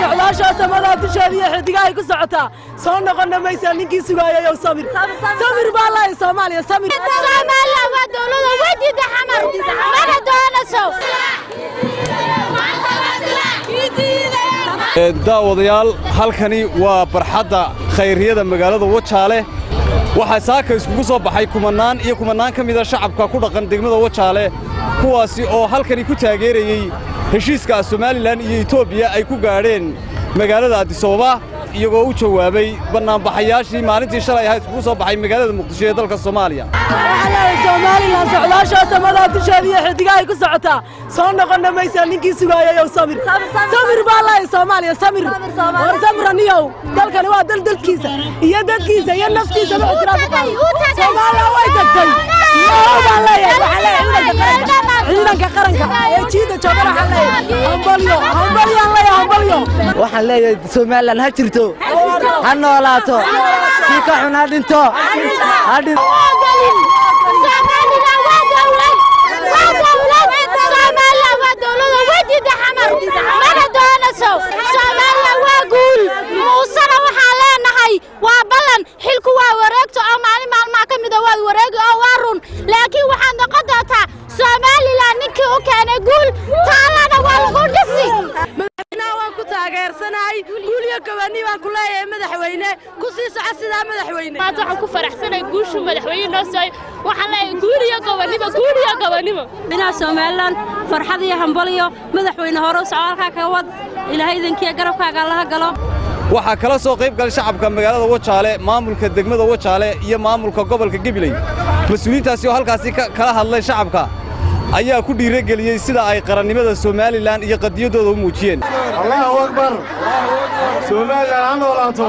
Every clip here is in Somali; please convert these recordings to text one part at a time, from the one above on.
socdaashaa samadaa dusheeda iyo xidigahay ku socotaa soo noqonna maysaa ninkii sugaayayow samir samir baa lahay soomaaliya samir soomaaliya waa dowlada wejida xamar mana doonayso daawadayaal halkani waa barxadda khayriyada magaalada wajaale waxaa saaka iskugu soo baxay kumannaan iyo kumannaan ka mida shacabka ku dhaqan degmada wajaale kuwaasi oo halkani ku taageerayey heshiiska somalilan iyo etoobiya ay ku gaadheen magaalada adisababa iyagoo u jawaabay bannaanbaxayaashii maalintii shalay ahaa iskugu soo baxay magaalada muqdisho ee dalka soomaaliya waxaa leeyahay somalilan socdaashaa samadaa dusheeda iyo xidigahay ku socotaa soo noqonna maysaa ninkii sugaayayow samir samir baa lahay soomaaliya samir war samraniyow dalkani waa dal dalkiisa iyo dadkiisa iyo naftiisa ma ixtiraaf soomaaliya way tagtay yoo baan leeyahay waxaa leeyahay ciidanka qaranka ee jiida joogan waxaa leeyahay hambalyo hambalyaan leeyahay hambalyo waxaan leeyahay somalilan ha jirto ha noolaato kii ka xun ha dhinto ha dhinto Soomaaliya waa dowlad waa dowlad Soomaaliya waa dowlada wejida xamar mana doonayso Soomaaliya waa guul muusana waxaan leenahay waa ballan xilku waa wareegto oo maalin maalmaha ka mid ah waa wareegi oo waa run laakiin waxaad noqon doontaa Soomaaliland ninkii u keenay guul taalana waa lagu dhisi madaxweynaha waan ku taageersanahay guul iyo gabani baan ku leeyahay madaxweyne ku sii soco sidaa madaxweyne maanta waxaan ku faraxsanahay guushu madaxweyne noo sooy waxaan leeyahay guul iyo gobonimo guul iyo gobonimo madaxweynaha somalilan farxad iyo hambaliyo madaxweyne hore u soco halkaa kaga wad ilaahay idankiiyo garabkaaga allaha galo waxaa kala soo qayb galay shacabka magaalada wajaale maamulka degmada wajaale iyo maamulka gobolka gebiley mas-uuliyiintaasi oo halkaasi kala hadlay shacabka ayaa ku dhiirageliyey sida ay qarannimada somalilan iyo qadiyaddooda u muujiyeen allahu akbar somalilan ha noolaato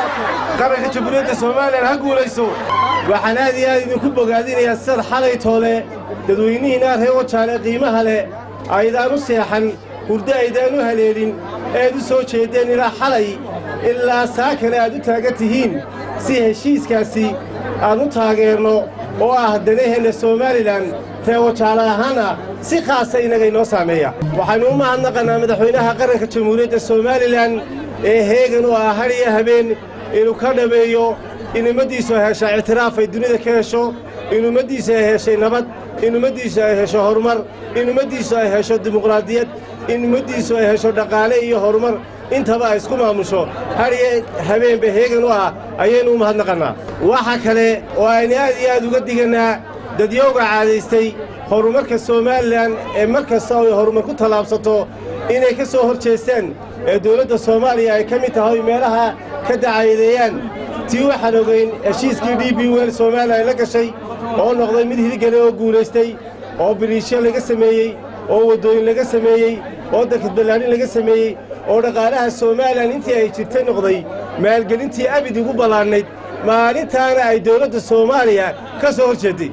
qaranka jamhuuriyadda somalilan ha guulayso waxaan aad iyo aad idinku bogaadinayaa sidaad xalay toole dadweynihiinaa reer wajaale qiimaha leh aydaan u seexan hurdo aydaan u haleelin eed u soo jeeddeen ilaa xalay ilaa saakana aad u taagan tihiin si heshiiskaasi aan u taageerno oo ah danaheenna somalilan ree wajaale ahaana si khaasa innaga inoo saameeya waxaynu u mahadnaqannaa madaxweynaha qaranka jamhuuriyadda somalilan ee heegan u ah har iyo habeen inuu ka dhameeyo in ummaddiisu ay hesha ictiraaf ay dunida ka hesho in ummaddiisu ay heshay nabad in ummaddiisu ay hesho horumar in ummaddiisu ay hesho dimuqraadiyad in ummaddiisu ay hesho dhaqaale iyo horumar intaba ay isku maamusho har iyo habeenba heegan u ah ayaynu u mahadnaqannaa waxa kale oo aynu aad iyo aad uga digannaa dadyowga caadaystay horumarka somalilan ee mar kasta oo ay horumar ku tallaabsato inay ka soo hor jeestaan ee dawladda soomaaliya ay ka mid tahay meelaha ka dacaayadeeyaan tii waxaan ogayn heshiiskii d b wel somalilan la gashay oo noqday mid hirgale oo guulaystay oo biriishyo laga sameeyey oo waddooyin laga sameeyey oo dakadballaanin laga sameeyey oo dhaqaalaha somalilan intii ay jirtay noqday maalgelintii abid ugu ballaannayd maalintaana ay dawladda soomaaliya ka soo hor jeedday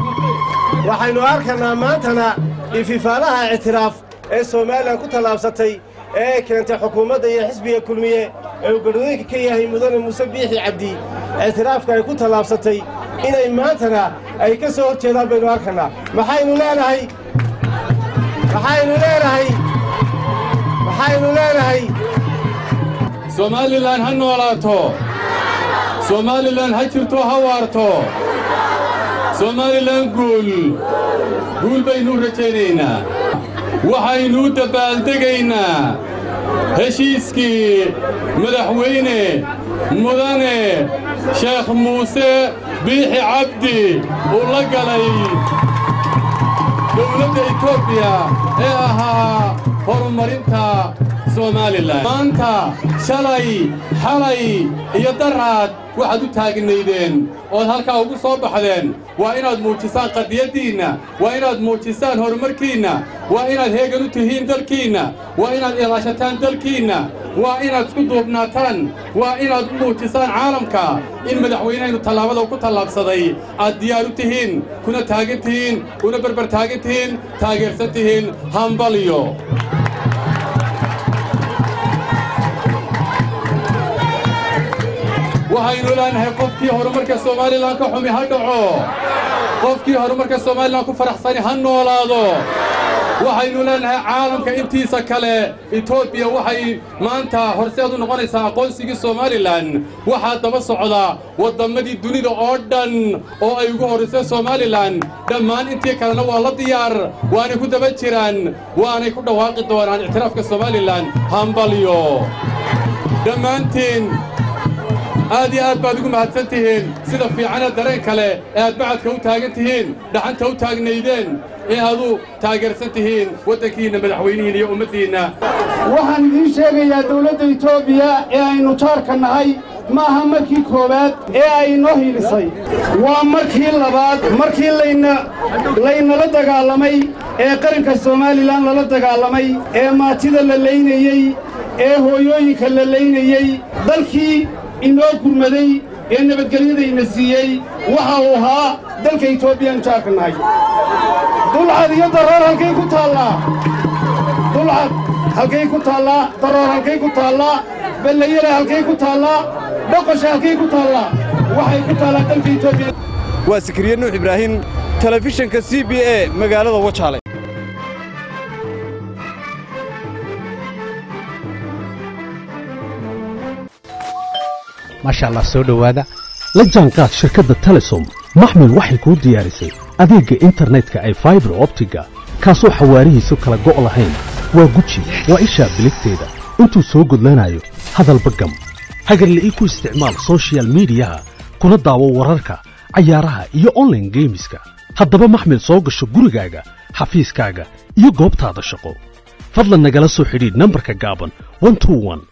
waxaynu arkannaa maantana ififaalaha ictiraaf ee somalilan ku tallaabsatay ee ay keentay xukuumadda iyo xisbiga kulmiye ee uu garwadooyinka ka yahay mudane muuse biixi cabdi ictiraafka ay ku tallaabsatay inay maantana ay ka soo hor jeedaan baynu arkannaa maxaynu leenahay maxaynu leenahay maxaynu leenahay somalilan ha noolaato somalilan ha jirto ha waarto somalilan guul guul baynu rajaynaynaa waxaynu u dabbaaldegaynaa heshiiskii madaxweyne mudane sheekh muuse biixi cabdi uu la galay dowladda etoobiya ee ahaa horumarinta somalilan maanta shalay xalay iyo daraad waxaad u taagnaydeen ood halkaa ugu soo baxdeen waa inaad muujisaan qadiyaddiinna waa inaad muujisaan horumarkiinna waa inaad heegan u tihiin dalkiinna waa inaad ilaashataan dalkiinna waa inaad isku duubnaataan waa inaad u muujisaan caalamka in madaxweynehaynu tallaabada ku tallaabsaday aad diyaar u tihiin kuna taagan tihiin kuna berber taagan tihiin taageersan tihiin hambalyo waxaynu leenahay qofkii horumarka somalilan ka xumi ha dhaco qofkii horumarka somalilan ku faraxsani ha noolaado waxaynu leenahay caalamka intiisa kale etoobiya waxay maanta horseed u noqonaysaa aqoonsigii somalilan waxaa daba socda wadammadii dunida oo dhan oo ay ugu horraysay somalilan dhammaan intii kalena waa la diyaar waanay ku daba jiraan waanay ku dhawaaqi doonaan ictiraafka somalilan hambalyo dhammaantiin aad iyo aad baad ugu mahadsan tihiin sida fiicana dareen kale ee aad bacadka u taagan tihiin dhaxanta u taagnaydeen ee aad u taageersan tihiin waddankiinna madaxweynihiinna iyo ummaddiinna waxaan idiin sheegayaa dawladda etoobiya ee aynu jaarka nahay ma aha markii koowaad ee ay inoo hiilisay waa markii labaad markii layna laynala dagaalamay ee qaranka somalilan lala dagaalamay ee maatida la laynayey ee hooyooyinka la laynayey dalkii inoo gurmaday ee nabadgelyadayna siiyey waxa uu ahaa dalka etoobiyaanu jaarka nahay dulcad iyo daroor halkay ku taallaa dulcad halkay ku taallaa daroor halkay ku taallaa ballayare halkay ku taallaa dhoqosha halkay ku taallaa waxay ku taallaa dalka etoobiya waa sikriye nuux ibraahim telefishinka c b a magaalada wajaale maasha allah soo dhowaada la jaanqaad shirkadda telesom maxmil waxay kuu diyaarisay adeegga internetka ay faibar optiga kaasoo xawaarihiisu kala go' lahayn waa guji waa ishaa biligteeda intuu soo gudlanayo hadalba gam hagarla'ii ku isticmaal soshiyal miidiyaha kuna daawo wararka cayaaraha iyo onlaine geemiska haddaba maxmil soo gasho gurigaaga xafiiskaaga iyo goobtaada shaqo fadlan nagala soo xidhiidh nambarka gaaban